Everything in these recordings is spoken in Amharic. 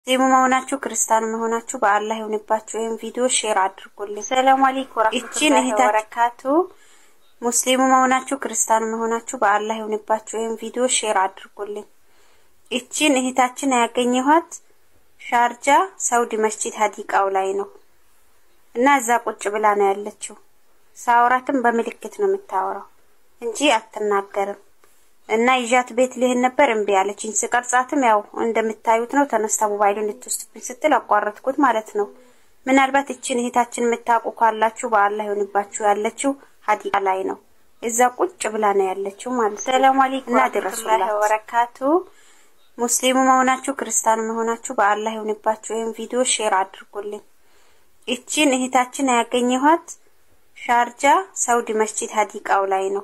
ሙስሊሙ መሆናችሁ ክርስቲያኑ መሆናችሁ በአላህ ይሁንባችሁ። ወይም ቪዲዮ ሼር አድርጉልኝ። ሰላም አለይኩም ወራህመቱላሂ ወበረካቱ። ሙስሊሙ መሆናችሁ ክርስቲያኑ መሆናችሁ በአላህ ይሁንባችሁ። ወይም ቪዲዮ ሼር አድርጉልኝ። እቺን እህታችን ያገኘኋት ሻርጃ ሳውዲ መስጂድ ሀዲቃው ላይ ነው እና እዛ ቁጭ ብላ ነው ያለችው። ሳውራትም በምልክት ነው የምታወራው እንጂ አትናገርም። እና ይዣት ቤት ልሄድ ነበር እምቢ አለችኝ። ስቀርጻትም ያው እንደምታዩት ነው። ተነስታ ሞባይሉን ልትወስድብኝ ስትል አቋረጥኩት ማለት ነው። ምናልባት እችን እህታችን የምታውቁ ካላችሁ በአላህ ይሁንባችሁ። ያለችው ሀዲቃ ላይ ነው። እዛ ቁጭ ብላ ነው ያለችው ማለት ሰላም አለይኩም እና ድረሱላህ ወበረካቱ። ሙስሊሙ መሆናችሁ ክርስቲያኑ መሆናችሁ በአላህ ይሁንባችሁ። ወይም ቪዲዮ ሼር አድርጉልኝ። እቺን እህታችን ያገኘኋት ሻርጃ ሳውዲ መስጂድ ሀዲቃው ላይ ነው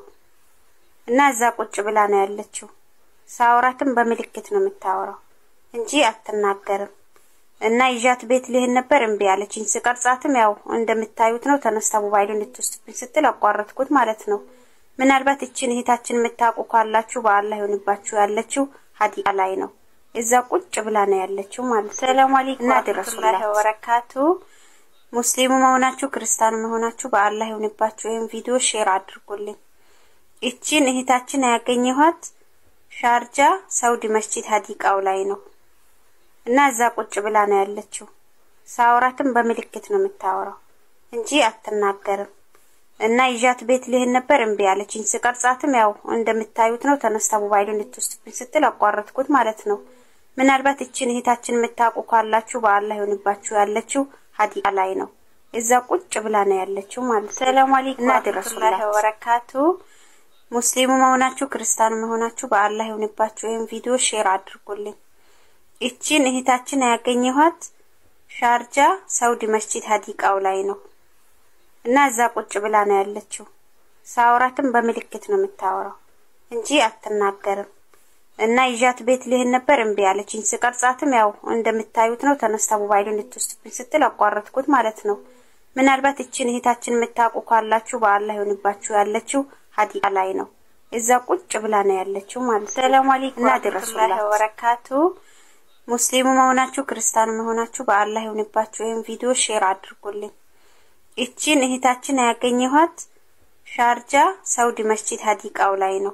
እና እዛ ቁጭ ብላ ነው ያለችው። ሳውራትም በምልክት ነው የምታወራው እንጂ አትናገርም። እና ይዣት ቤት ልሄድ ነበር እምቢ አለችኝ። ስቀርጻትም ያው እንደምታዩት ነው። ተነስታ ሞባይሉን ልትወስድብኝ ስትል አቋረጥኩት ማለት ነው። ምናልባት እችን እህታችን የምታውቁ ካላችሁ በአላህ ይሁንባችሁ። ያለችው ሀዲቃ ላይ ነው። እዛ ቁጭ ብላ ነው ያለችው ማለት ሰላም አለይኩም እና ድረሱላህ ወበረካቱ። ሙስሊሙ መሆናችሁ ክርስቲያኑ መሆናችሁ በአላህ ይሁንባችሁ። ወይም ቪዲዮ ሼር አድርጉልኝ። እቺን እህታችን ያገኘኋት ሻርጃ ሳውዲ መስጂድ ሀዲቃው ላይ ነው እና እዛ ቁጭ ብላ ነው ያለችው። ሳውራትም በምልክት ነው የምታወራው እንጂ አትናገርም። እና ይዣት ቤት ልሄድ ነበር እምቢ አለችኝ። ስቀርጻትም ያው እንደምታዩት ነው። ተነስታ ሞባይሉን ልትወስድብኝ ስትል አቋረጥኩት ማለት ነው። ምናልባት እችን እህታችን የምታውቁ ካላችሁ በአላህ ይሁንባችሁ። ያለችው ሀዲቃ ላይ ነው። እዛ ቁጭ ብላ ነው ያለችው ማለት ሰላም አለይኩም እና ድረሱላህ ወበረካቱ ሙስሊሙ መሆናችሁ ክርስቲያኑ መሆናችሁ በአላህ ይሁንባችሁ። ወይም ቪዲዮ ሼር አድርጉልኝ። እቺን እህታችን ያገኘኋት ሻርጃ ሳውዲ መስጂድ ሀዲቃው ላይ ነው እና እዛ ቁጭ ብላ ነው ያለችው። ሳውራትም በምልክት ነው የምታወራው እንጂ አትናገርም። እና ይዣት ቤት ልሄድ ነበር እምቢ አለችኝ። ስቀርጻትም ያው እንደምታዩት ነው። ተነስታ ሞባይሉን ልትወስድብኝ ስትል አቋረጥኩት ማለት ነው። ምናልባት እችን እህታችን የምታውቁ ካላችሁ በአላህ ይሁንባችሁ። ያለችው ሀዲቃ ላይ ነው። እዛ ቁጭ ብላ ነው ያለችው ማለት ሰላም አለይኩም እና ድረሱላህ ወበረካቱ። ሙስሊሙ መሆናችሁ ክርስቲያኑ መሆናችሁ በአላህ ይሁንባችሁ። ወይም ቪዲዮ ሼር አድርጉልኝ። እቺን እህታችን ያገኘኋት ሻርጃ ሳውዲ መስጂድ ሀዲቃው ላይ ነው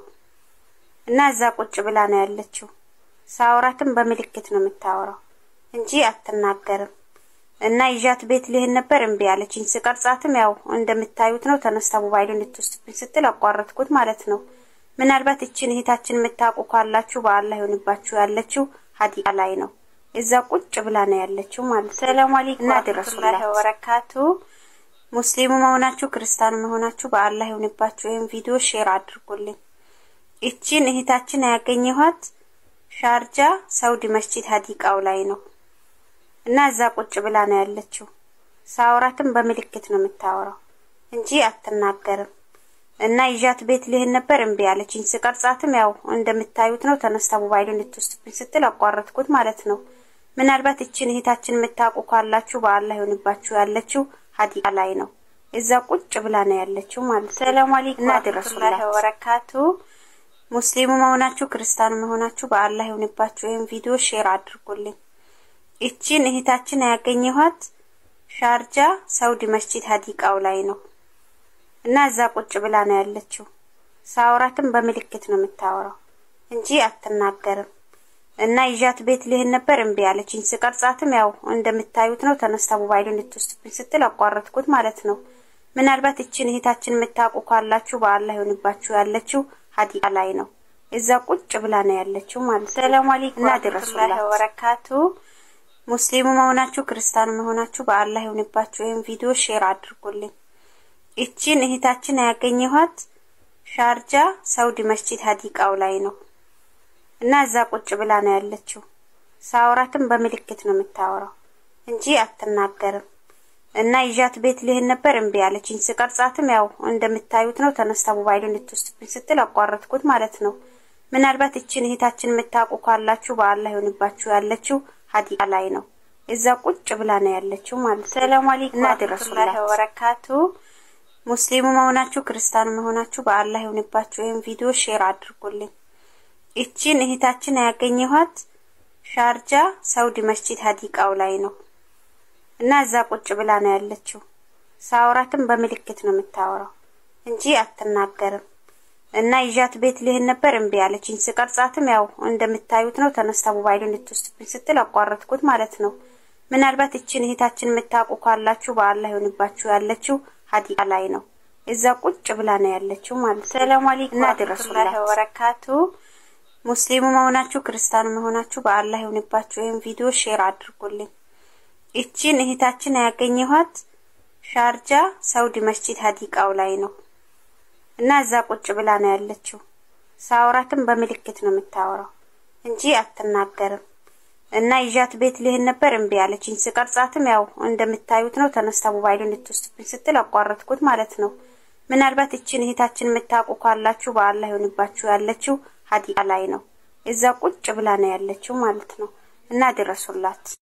እና እዛ ቁጭ ብላ ነው ያለችው። ሳውራትም በምልክት ነው የምታወራው እንጂ አትናገርም። እና ይዣት ቤት ልሄድ ነበር እምቢ አለችኝ። ስቀርጻትም ያው እንደምታዩት ነው። ተነስታ ሞባይሉን ልትወስድብኝ ስትል አቋረጥኩት ማለት ነው። ምናልባት እችን እህታችን የምታውቁ ካላችሁ በአላህ ይሁንባችሁ። ያለችው ሀዲቃ ላይ ነው። እዛ ቁጭ ብላ ነው ያለችው ማለት ሰላም አለይኩም እና ድረሱላህ ወበረካቱ። ሙስሊሙ መሆናችሁ ክርስቲያኑ መሆናችሁ በአላህ ይሁንባችሁ። ወይም ቪዲዮ ሼር አድርጉልኝ። እቺን እህታችን ያገኘኋት ሻርጃ ሳውዲ መስጂድ ሀዲቃው ላይ ነው እና እዛ ቁጭ ብላ ነው ያለችው። ሳውራትም በምልክት ነው የምታወራው እንጂ አትናገርም። እና ይዣት ቤት ልሄድ ነበር እምቢ አለችኝ። ስቀርጻትም ያው እንደምታዩት ነው። ተነስታ ሞባይሉን ልትወስድብኝ ስትል አቋረጥኩት ማለት ነው። ምናልባት እችን እህታችን የምታውቁ ካላችሁ በአላህ ይሁንባችሁ። ያለችው ሀዲቃ ላይ ነው። እዛ ቁጭ ብላ ነው ያለችው ማለት ሰላም አለይኩም እና ድረሱላህ ወበረካቱ። ሙስሊሙ መሆናችሁ ክርስቲያኑ መሆናችሁ በአላህ ይሁንባችሁ። ወይም ቪዲዮ ሼር አድርጉልኝ። እቺን እህታችን ያገኘኋት ሻርጃ ሳውዲ መስጂድ ሀዲቃው ላይ ነው እና እዛ ቁጭ ብላ ነው ያለችው። ሳውራትም በምልክት ነው የምታወራው እንጂ አትናገርም። እና ይዣት ቤት ልሄድ ነበር እምቢ አለችኝ። ስቀርጻትም ያው እንደምታዩት ነው። ተነስታ ሞባይሉን ልትወስድብኝ ስትል አቋረጥኩት ማለት ነው። ምናልባት እችን እህታችን የምታውቁ ካላችሁ በአላህ ይሁንባችሁ። ያለችው ሀዲቃ ላይ ነው። እዛ ቁጭ ብላ ነው ያለችው ማለት ሰላም አለይኩም እና ድረሱላህ ወበረካቱ ሙስሊሙ መሆናችሁ ክርስቲያኑ መሆናችሁ በአላህ ይሁንባችሁ። ወይም ቪዲዮ ሼር አድርጉልኝ። እቺን እህታችን ያገኘኋት ሻርጃ ሳውዲ መስጂድ ሀዲቃው ላይ ነው እና እዛ ቁጭ ብላ ነው ያለችው። ሳውራትም በምልክት ነው የምታወራው እንጂ አትናገርም። እና ይዣት ቤት ልሄድ ነበር እምቢ አለችኝ። ስቀርጻትም ያው እንደምታዩት ነው። ተነስታ ሞባይሉን ልትወስድብኝ ስትል አቋረጥኩት ማለት ነው። ምናልባት እችን እህታችን የምታውቁ ካላችሁ በአላህ ይሁንባችሁ። ያለችው ሀዲቃ ላይ ነው። እዛ ቁጭ ብላ ነው ያለችው ማለት ሰላም አለይኩም እና ድረሱላህ ወበረካቱ። ሙስሊሙ መሆናችሁ ክርስቲያኑ መሆናችሁ በአላህ ይሁንባችሁ። ወይም ቪዲዮ ሼር አድርጉልኝ። እቺን እህታችን ያገኘኋት ሻርጃ ሰውዲ መስጂድ ሀዲቃው ላይ ነው እና እዛ ቁጭ ብላ ነው ያለችው። ሳውራትም በምልክት ነው የምታወራው እንጂ አትናገርም። እና ይዣት ቤት ልሄድ ነበር እምቢ አለችኝ። ስቀርጻትም ያው እንደምታዩት ነው። ተነስታ ሞባይሉን ልትወስድብኝ ስትል አቋረጥኩት ማለት ነው። ምናልባት እችን እህታችን የምታውቁ ካላችሁ በአላህ ይሁንባችሁ። ያለችው ሀዲቃ ላይ ነው። እዛ ቁጭ ብላ ነው ያለችው ማለት ነው። ሰላም አለይኩም እና ድረሱላህ ወበረካቱ። ሙስሊሙ መሆናችሁ ክርስቲያኑ መሆናችሁ በአላህ ይሁንባችሁ። ይህን ቪዲዮ ሼር አድርጉልኝ። እችን እህታችን ያገኘኋት ሻርጃ ሰውዲ መስጂድ ሀዲቃው ላይ ነው እና እዛ ቁጭ ብላ ነው ያለችው። ሳውራትም በምልክት ነው የምታወራው እንጂ አትናገርም። እና ይዣት ቤት ልሄድ ነበር እምቢ አለችኝ። ስቀርጻትም ያው እንደምታዩት ነው። ተነስታ ሞባይሉን ልትወስድብኝ ስትል አቋረጥኩት ማለት ነው። ምናልባት እችን እህታችን የምታውቁ ካላችሁ በአላህ ይሁንባችሁ። ያለችው ሀዲቃ ላይ ነው። እዛ ቁጭ ብላ ነው ያለችው ማለት ነው። እና ድረሱላት።